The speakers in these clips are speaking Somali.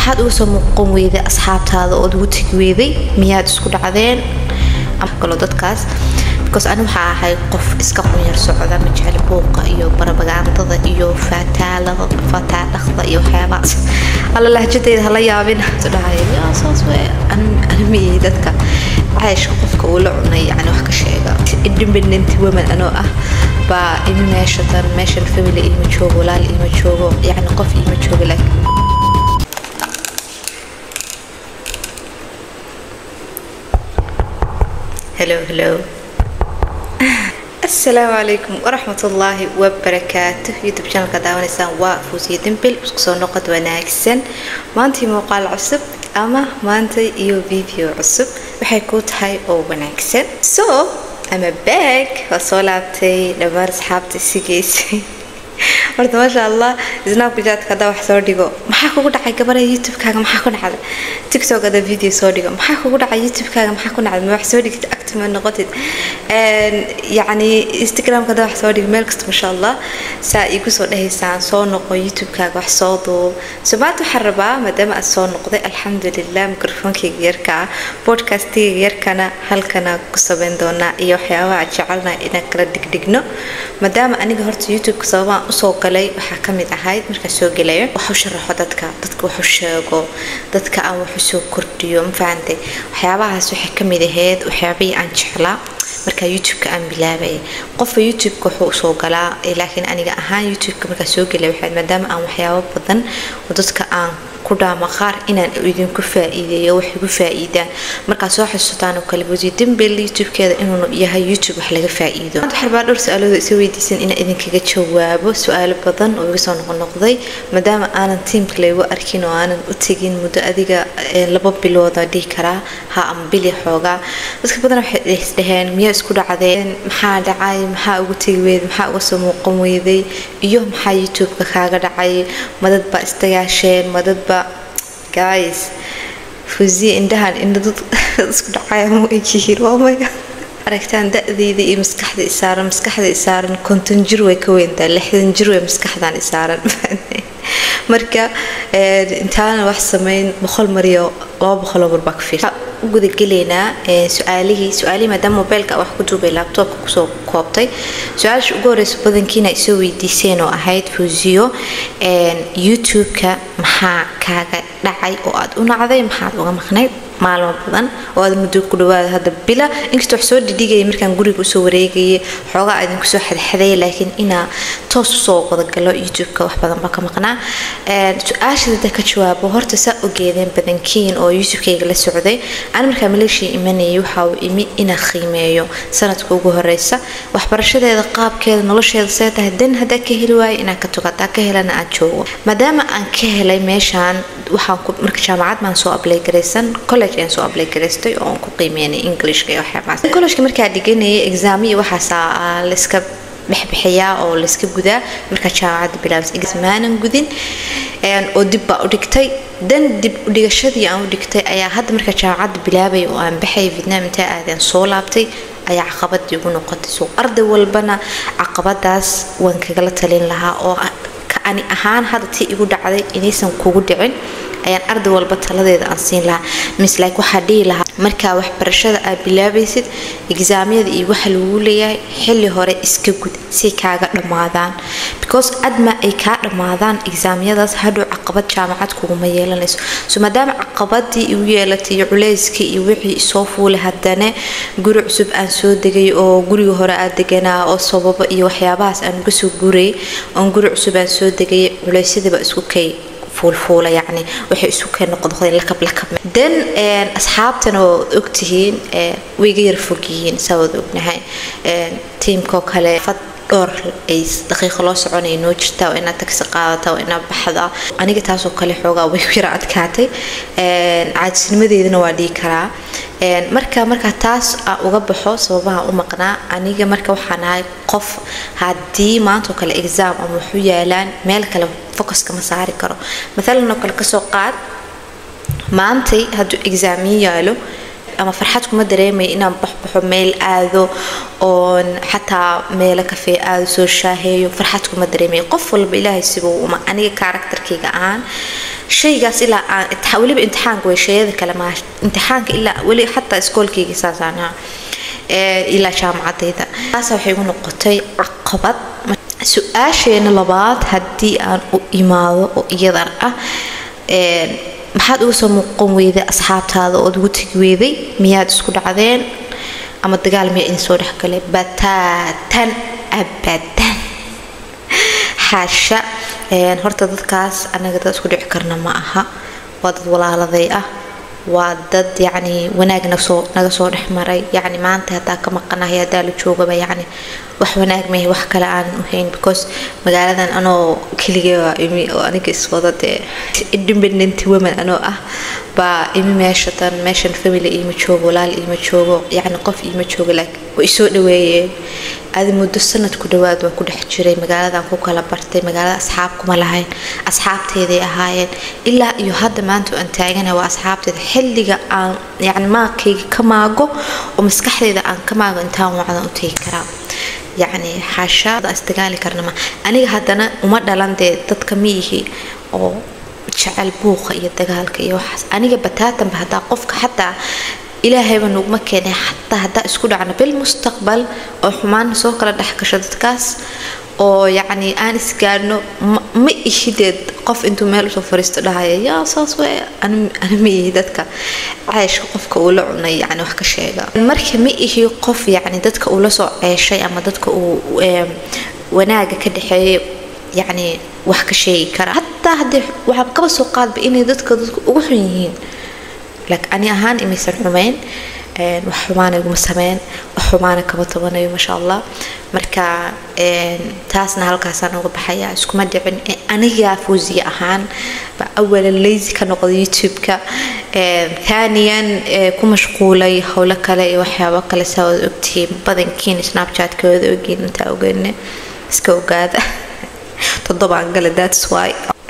maxaad uga soo muuqan weyday asxaabtaada ood ugu tegi weyday miyaad isku dhacdeen kalo dadkaas because ani waxaa ahay qof iska qunyar socda ma jecel buuqa iyo barabagaandada iyo faataalada fataadhaqda iyo waxyaabahaas alla lahjadayda hala yaabin dhahay saas wey animiyey dadka cayshka qofka uu la cunay yani wax ka sheega independent woman anoo ah baa imi meesha tan meeshan family ima joogo walaal ima joogo yani qof ima joogo laakiin hello hello asalaamu calaykum waraxmatullaahi wabarakaatu youtube channelka daawanaysaan waa fuusiya dembil isku soo noqod wanaagsan maantii muuqaal cusub ama maanta iyo video cusub waxay kuu tahay oo wanaagsan so ama baag waa soo laabtay dhammaan asxaabta isigeysay horta maasha allah snapchat haddaa wax soo dhigo maxaa kugu dhacay gabadha youtube-kaaga maxaa ku dhacday tiktok haddaa video soo dhigo maxaa kugu dhacay youtube-kaaga maxaa ku dhacday ma wax soo dhigtid active ma noqotid yacni instagram haddaa wax soo dhigo meel kasta maasha allah saa igu soo dhahaysaan soo noqo youtube-kaaga wax soo duub so maanta waxaan rabaa maadaama aad soo noqday alxamdulilah mikrofonkayga yarka ah podcastigayga yarkana halkana ku sameyn doonaa iyo waxyaabaha aan jecelnahay inaan kala dhigdhigno maadaama aniga horta youtube-ka sababaan usoo galay waxaa ka mid ahayd markaan soo gelayo waxu sharaxo dadka dadka waxu sheego dadka aan waxu soo kordhiyo ma fahantay waxyaabahaas waxay ka mid ahayd waxyaabihii aan jeclaa markaa youtube-ka aan bilaabaya qofka youtube-ka wuxuu usoo galaa laakiin aniga ahaan youtube-ka markaan soo gelay waxayd maadaama aan waxyaabo badan oo dadka aan ku dhaama qaar inaan idinku faa-iideeyo wax igu faa-iidaan markaa soo xasuutaan oo kale wasiir dembil youtube-keeda inuu yahay youtube wax laga faa-iido maanta waxaa rabaa dhowr su-aalooda isa weydiisan inaan idinkaga jawaabo su-aalo badan oo iga soo noqonoqday maadaama aanan tiimka laygu arkin oo aanan u tegin muddo adiga laba bilooda dhihi karaa ha ama bili xoogaa dadka badan waxay isdhaheen miyaa isku dhacdeen maxaa dhacay maxaa ugu tegi weyday maxaa uga soo muuqan weyday iyo maxaa youtube-ka kaaga dhacay madad baa istagaasheen madadba guys fuziya indhahan indha dad isku dhacaya ma egyihiin waa maya aragtaan da-deyda iyo maskaxda isaaran maskaxda isaaran konton jir way ka weyntaa lixdan jir way maskaxdan isaaran marka intaana wax sameyn boqol mariyo laba boqoloo mar baa ka fiirsa u gudagelaynaa su-aalihii su-aalihii maadaama mobeylka wax ku duubay laabtoobka kusoo koobtay su-aasha ugu horeysa badankiina ay soo weydiiseen oo ahayd fuusiyo youtube-ka maxaa kaaga dhacay oo aad u nacday maxaad uga maqnayd maalmo badan oo aad muddo ku dhawaada hadda bila inkastoo wax soo dhidhigaya markaan guriga usoo wareegayay xoogaa idinku soo xadxadaya laakiin inaa toos usoo wadagalo youtube-ka wax badan ba ka maqnaa su-aasha dada ka jawaabo horta saa ogeedeen badankiin oo youtube-kayga la socday ani markaa maleeshiya imanayay waxa uu imi inaa qiimeeyo sanadka ugu horeysa waxbarashadeeda qaabkeeda nolosheeda see tahay dan haddaa ka heli waayo inaan ka togo haddaa ka helana aan joogo maadaama aan ka helay meeshaan waxaan marka jaamacad baan soo ablay garaysan college ayaan soo ablay garaystay oo aan ku qiimeynay englishka iyo waxyaabahaas collegeka markaa dhiganayay exaam iyo waxaasaa layska bixbixiyaa oo layska gudaa markaa jaamacadda bilaabas maanan gudin oo dib baa u dhigtay dan dib udhigashadii aan u dhigtay ayaa hadda markaa jaamacadda bilaabay oo aan baxay vietnam intaa aadaan soo laabtay ayaa caqabadii ugu noqotay so arday walbana caqabadaas waan kagala talin lahaa oo ani ahaan hadda tii igu dhacday inaysan kugu dhicin ayaan arday walba taladeeda aan siin lahaa mis like waxaa dhihi lahaa markaa waxbarashada aad bilaabaysid exaamyada iyo waxa lagu leeyahay xilli hore iska gud si kaaga dhammaadaan because adma ay kaa dhammaadaan exaamyadaas hadhow caqabad jaamacad kuguma yeelanayso so maadaama caqabadii igu yeelatay iyo culeyskii iyo wixii isoo fuulay haddana guri cusub aan soo degay oo guriga hore aad deganaa oo sababo iyo waxyaabahaas aan uga soo gurayay oon guri cusub aan soo degay culeysyadiiba isku kay fuulfuula yacni waxay isu keen noqnoqdeen lakab lakab dan asxaabtan oo ogtihiin way iga yar fog yihiin saa wada ognahay tiimkoo kale fad dhowr ay daqiiqo loo soconaya noo jirtaa oo inaad tagsi qaadata oo inaad baxda aniga taasoo kale xoogaa way yara adkaatay caajisnimadeedana waa dhihi karaa marka markaa taas aan uga baxo sababaha u maqnaa aniga marka waxaan ahay qof haddii maantao kale exam ama waxu yaalaan meel kale focuska ma saari karo maalan oo kale kasoo qaad maantay hadduu exaamiyo yaalo ama farxad kuma dareemaya inaan baxbaxo meel aado oon xataa meelo kafee aado soo shaaheeyo farxad kuma dareemaya qof walba ilaahay sibuu uma aniga karakterkayga ahaan shaygaas ilaa aan weliba imtixaanka way shayada kale maa imtixaanka ilaa weli xataa iskoolkayga saasaan ahaa ilaa jaamacadayda taasa waxay igu noqotay caqabad su-aasheena labaad haddii aan u imaado oo iyadan ah maxaad uga soo muuqan weyday asxaabtaada ood ugu tegi weyday miyaad isku dhacdeen ama dagaal miyaa idin soo dhexgalay bataatan abadan xaasha horta dadkaas anaga dad isku dhici karna ma aha waa dad walaaladay ah waa dad yacni wanaag nasoo naga soo dhex maray yacni maanta haddaa ka maqanahay haddaa la joogaba yacni wax wanaag mahe wax kale aanan u hayn because magaaladan anoo keligay waa imi oo aniga iswada dee independent woman anoo ah baa imi meesha tan meeshan family iima joogo walaal iima joogo yacni qof iima joogo laakiin way isoo dhaweeyeen adi muddo sanad ku dhawaad waa ku dhex jiray magaaladan ku kala bartay magaalada asxaab kuma lahayn asxaabteeday ahaayeen ilaa iyo hadda maanta aan taagana waa asxaabteeda xilliga aan yacni maaqayga ka maago oo maskaxdeeda aan ka maago intaan wacdan u tegi karaa yacni xaashaada isdagaali karna ma aniga haddana uma dhalan dee dadka miyihi oo jecel buuqa iyo dagaalka iyo waxaas aniga bataatanba haddaa qofka xataa ilaahayba nuguma keenay xataa haddaa isku dhacno bilmustaqbal oo xumaana soo kala dhex gasho dadkaas oo yacni aan isgaadhno ma ihideed qof intuu meel usoo fariisto dhahaya yaa saas wey ana ma ihi dadka ceeshka qofka uu la cunay yani wax ka sheega marka ma ihi qof yacni dadka uu la soo ceeshay ama dadka uu wanaaga ka dhexeeya yacni wax ka sheegi kara hataa haddii waxaa kaba soo qaadba inay dadka dadka ugu xun yihiin laakiin ani ahaan imaysan xumayn wax xumaana iguma sameyn wax xumaana kama tabanayo maasha allah marka taasna halkaasaan uga baxaya iskuma dhicin aniga fuusiya ahaan ba awalan lazy ka noqda youtube-ka thaniyan ku mashquulay howlo kale iyo waxyaabo kale saa wada ogtihiin badankiin snapchat-ka wada ogiin intaa ogeyne iska ogaada toddobaan gale that's why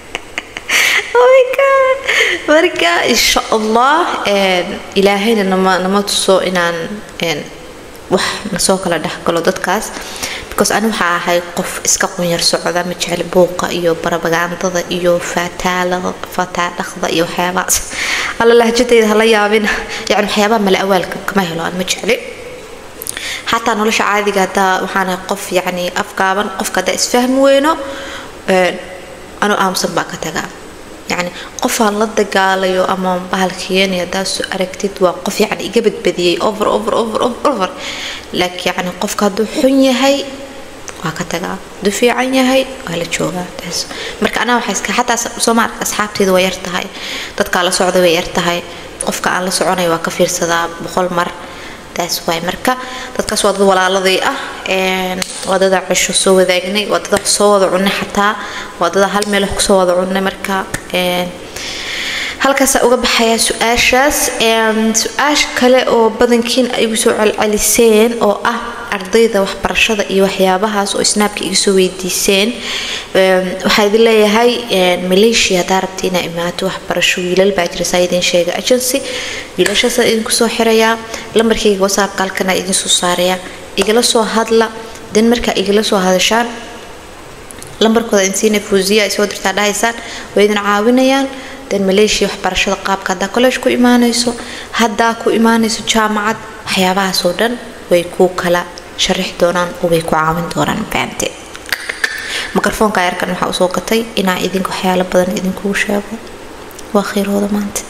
marka insha allah ilaahayna nama nama tuso inaan wax nasoo kala dhexgalo dadkaas because ani waxaa ahay qof iska qunyar socda ma jecel buuqa iyo barabagandada iyo fataalada fataadhaqda iyo waxyaabahaas alla lahjadayda hala yaabina yani waxyaabaha mala awaalka kama helo aan ma jecli xataa nolosha caadiga haddaa waxaan ahay qof yacni afgaaban qofka haddaa isfahmi weyno anuu aamusan baa ka tagaa yani qofaan la dagaalayo ama bahalkiyeen haddaas aragtid waa qof yani iga badbadiyey over over over over laakiin yani qofka hadduu xun yahay waa ka tagaa hadduu fiican yahay waa la joogaa taas marka anaa waxay iska xataa sooma arka asxaabteeda waa yar tahay dadkaa la socda way yar tahay qofka aan la soconay waa ka fiirsadaa boqol mar taas waay marka dadkaas waa dad walaaladii ah waa dada cisho soo wadaagnay waa dada soo wada cunay xataa waa dada hal meel wax kusoo wada cunay marka halkaasa uga baxayaa su-aashaas su-aasha kale oo badankiin ay igu soo celceliseen oo ah ardayda waxbarashada iyo waxyaabahaas oo snaabka iga soo weydiiseen waxaa idin leeyahay malaysia haddaa rabta inaa imaato waxbarasho wiilal baa jira saa idin sheega agency wiilashaasa idinku soo xirayaa lambarkayga whatsappka halkana idin soo saaraya igala soo hadla dan markaa igala soo hadashaan lambarkooda insiina fuusiya ay soo dirtaa dhahaysaan way idin caawinayaan dan malaysia waxbarashada qaabka haddaa college ku imaanayso haddaa ku imaanayso jaamacad waxyaabahaasoo dhan way kuu kala sharixi doonaan oo way ku caawin doonaan fahamte mikrofoonka yarkan waxaa usoo gatay inaa idinka waxyaalo badan idinkugu sheego waa khayrooda maanta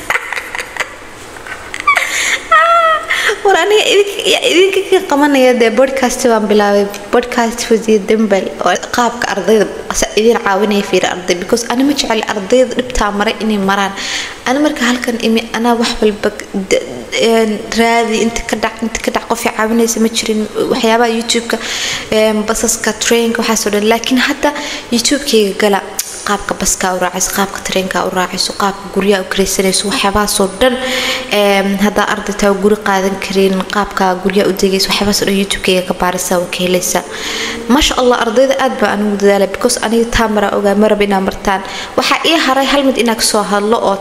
war aniga idinka ka qabanaya dee podcast baan bilaabay podcast wasiir dambal oo qaabka ardayda idin caawinaya fiira arday because ani ma jecel ardayda dhibtaa maray inay maraan ani marka halkan imi anaa wax walba raadi inta ka dhac inta ka dhac qofay caawinaysa ma jirin waxyaabaha youtube-ka basaska trainka waxaasoo dhan laakiin hadda youtube-kayga gala qaabka baskaa u raacayso qaabka tareenkaa u raacayso qaabka guryaha u karaysanayso waxyaabahaasoo dhan haddaa ardaytaa guri qaadan karin qaabka guryaha u degayso waxyaabahaasoo dhan youtube-kayga ka baarisa waa ka helaysa maasha allah ardayda aad baa anigu dadaalay because aniga taa maraa ogaa maraba inaa martaan waxaa ii haray hal mid inaa kasoo hadlo oo ah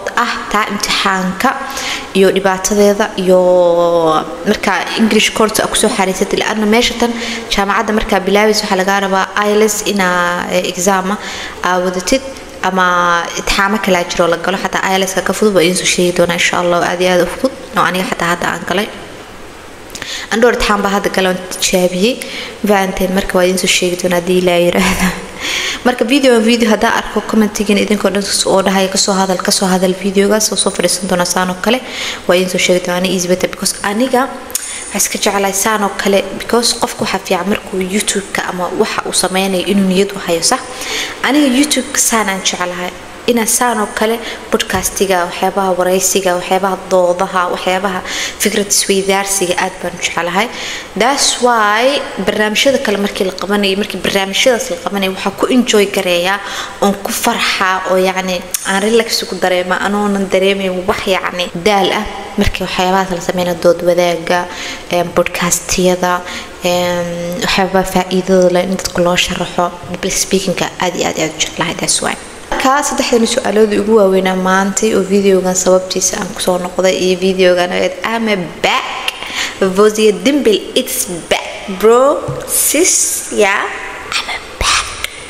taa imtixaanka iyo dhibaatadeeda iyo markaa english course a kusoo xariisatay laana meesha tan jaamacadda markaa bilaabaysa waxaa lagaa rabaa iles inaa exaama aa wadatid ama itixaamo kalaa jiroo la galo xataa ileska ka fudud waa idiin soo sheegi doonaa insha allah aad iyo aad u fudud oo aniga xataa hadda aan galay andhoor itixaan baa hadda gale oon tijaabiyey fahanteen marka waa idiin soo sheegi doonaa haddii ilaa yiraahda marka video video haddaa arko commentigiina idinkoo dhan oo dhahaya kasoo hadal kasoo hadal videogaas oo soo fadhiisan doona saan oo kale waa idiin soo sheegi doonaa ani easy better because aniga waxaa iska jeclahay saan oo kale because qofka waxaa fiican markuu youtube-ka ama waxa uu sameynayo inuu niyad u hayo sax aniga youtube-ka saanaan jeclahay inaan saan oo kale bodcastiga waxyaabaha waraysiga waxyaabaha doodaha waxyaabaha fikrad isweydaarsiga aad baan u jeclahay thats why barnaamijyada kale markii la qabanayay markii barnaamijyadaas la qabanaya waxaa ku enjoy gareeyaa oon ku farxaa oo yacni aan relax ku dareema anoonan dareemayn wax yacni daal ah markii waxyaabahaas la sameynaya dood wadaaga bodcastiyada waxyaabaha faa-iidada leh in dadka loo sharaxo public speakingka aad iyo aad aad u jeclahay thats why markaa saddexdani su-aaloodii ugu waaweynaa maantay oo videogan sababtiisa aan kusoo noqday iyo videogan ama back vosia dimbil its back bro sis yeah I'm back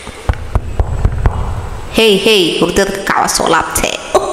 hey hey hurdada ka kacwa soo laabtee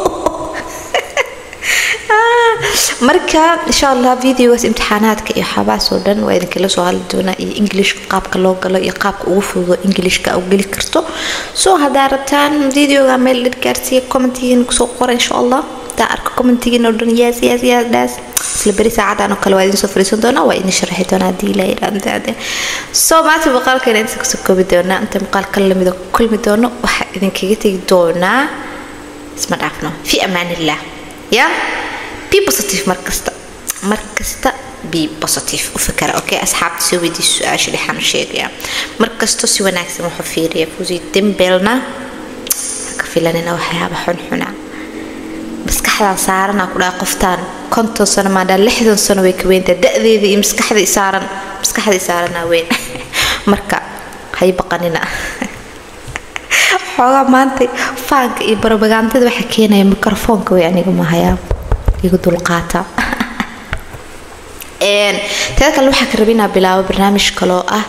marka insha allah videogaas imtixaanaadka iyo waxyaabahaas oo dhan waa idinkala soo hadli doonaa iyo englishka qaabka loo galo iyo qaabka ugu fududo englishka u geli karto soo haddaa rabtaan videoga meel dhan gaarsiiya commentigiina kusoo qora insha allah hadaa arko commentigiina oo dhan yes yes yes dhaas isla beri saacadan oo kale waa idin soo fariisan doonaa waa idin sharaxi doonaa haddii ilaa yidhaahdaade soo maanta muuqaalkeena inta kusoo koobi doonaa inta muuqaalka lamida ku kulmi doono waxaa idinkaga tegi doonaa isma dhaafno fi amaanillah ya be positive markasta markasta be positive u fikara okay asxaabta soo weydiis su-aasha dhexaan sheegaya markasto si wanaagsan wuxuu fiiriya fusi dembelna haka filanina waxyaaba xunxuna maskaxdaa saarana ku dhaha qoftaan konton sano maadhaa lixdan sano way ka weyntaa da-deeda iyo maskaxdii saaran maskaxdii saaranaa weyn marka hay baqanina xoogaa maanta faanka iyo barobagandada waxaa keenaya mikrofoonka way aniga mahayaa igu dulqaata teeda kale waxaa ka rabinaa bilaabo barnaamij kaloo ah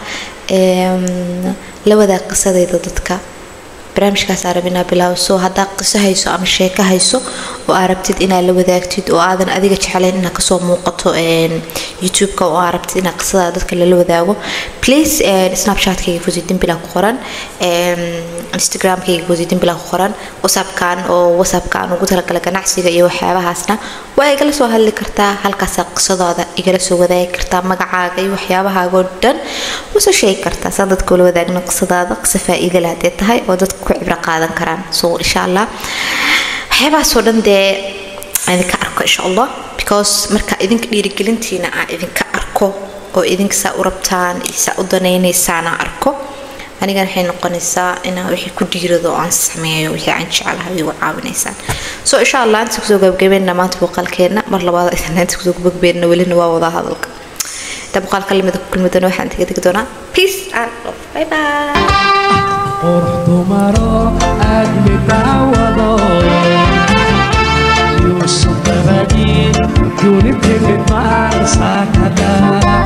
la wadaag qisadayda dadka barnaamijkaas aa rabinaa bilaabo soo haddaa qiso hayso ama sheeko hayso oo aa rabtid inaad la wadaagtid oo aadan adiga jeclayn inaad kasoo muuqato youtube-ka oo aa rabtid inaad qisada dadka lala wadaago please snapchatkayga fusi dimbila ku qoran instagramkayga fusi dimbila ku qoran whatsappkan oo whatsappka aan ugu talagalay ganacsiga iyo waxyaabahaasna waa igala soo hadli kartaa halkaasaa qisadooda igala soo wadaagi kartaa magacaaga iyo waxyaabahaagoo dhan usoo sheegi kartaa saan dadka ula wadaagno qisadaada qiso faa-iida leh hadee tahay oo dadka ku cibro qaadan karaan so insha allah waxyaabahaasoo dhan dee idinka arko insha allah because marka idinka dhiirigelintiina aan idinka arko oo idinka saa u rabtaan iyo saa u danaynaysaan aan arko anigan waxay noqonaysaa inaan wixii ku dhiirado oo aan sameeyo wixii aan jecelahay igu caawinaysaan so insha allah inta kusoo gabagabeynna maanta muuqaalkeena mar labaad isna inta kusoo gabagabeynna welina waa wada hadalka inta muuqaalka lamida ku kulmi doona waxaan taga tegi doonaa peace and love bye bye qurux dumaro aad midawado yuusuf dabadiin dunitagid maarsaakada